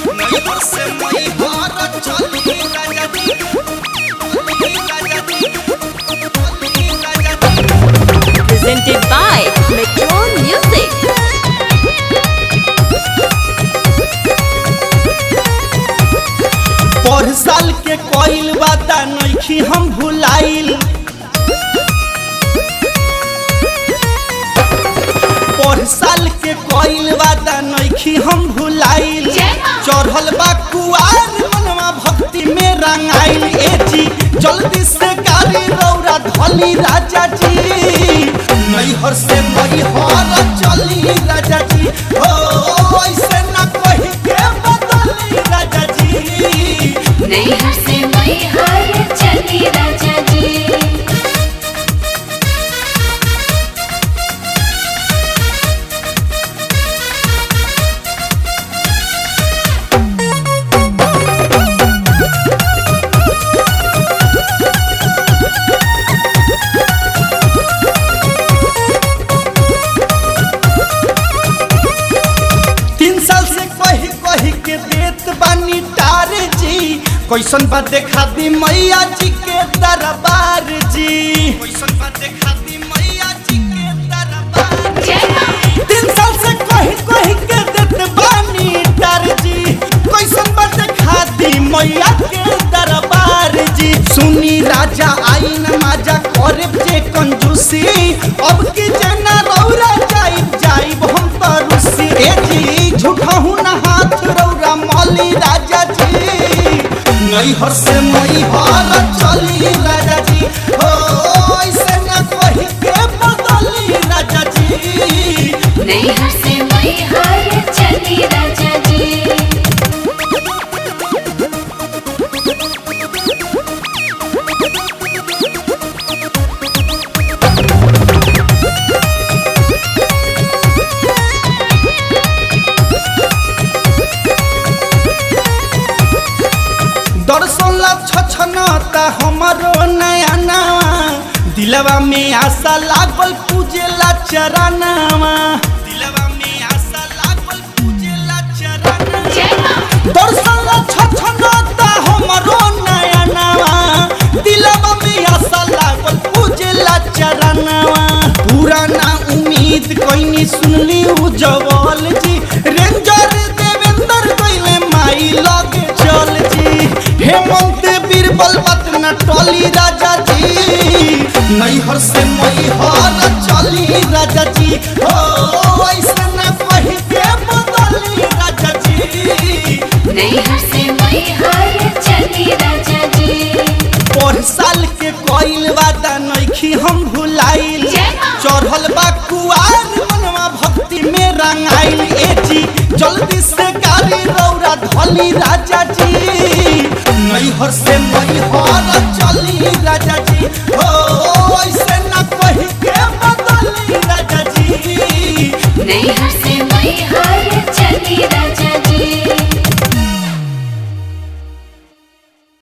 नैहर से मैहर चली राजा जी चली राजा जी चली राजा जी presented by Metro Music. पर साल के कोइल वादा नइखी हम भुलाइल पर साल के कोइल वादा नइखी हम भुलाइल चढ़ल बा कुआर मनवा भक्ति में रंगाइल ए जी जल्दी से गाड़ी रौरा धली राजा जी नैहर से मैहर चली राजा जी ओ ऐसे ना कही के बदली राजा जी नैहर से मैहर चली राजा जी तीन साल से कही कही के देत बानी टार जी कैसन बा देखा दी मैया जी के दरबार जी कैसन बा देखा दी मैया जी के दरबार जय मां तीन साल से कही कही के देत बानी टार जी कैसन बा देखा दी मैया के दरबार जी सुनी राजा आई न माजा करे जे कंजूसी अब की जना रौरा जाइब जाइब हम तरुसी ए जी झूठा हूँ ना हाथ रौरा मौली राजा जी नैहर से मैहर चली राजा जी हो ऐसे ना कही के बदली राजा जी नैहर से मैहर चली राजा जी दर्शन ला छछनता हमरो नया नवा दिलवा में आशा लागल पूजे ला चरनावा दिलवा में आशा लागल पूजे ला चरनावा जय मां दर्शन ला छछनता हमरो नया नवा दिलवा में आशा लागल पूजे ला चरनावा पुराना उम्मीद कोइनी सुनली उ जवाल जी रेंजर देवेंद्र कइले माई लगे चल जी हेमंत बीरबल बतना टोली राजा जी नैहर से मैहर चली राजा जी ओ ऐसे ना कही के बदली राजा जी नैहर से मैहर चली राजा जी पर साल के कोइल वादा नइखी हम भुलाइल जय मां। चढ़ल बा कुआर मनवा भक्ति में रंगाइल ए जी जल्दी से गाड़ी रौरा धली राजा जी नैहर से मैहर चली राजा जी हो ऐसे ना कही के बदली राजा जी नैहर से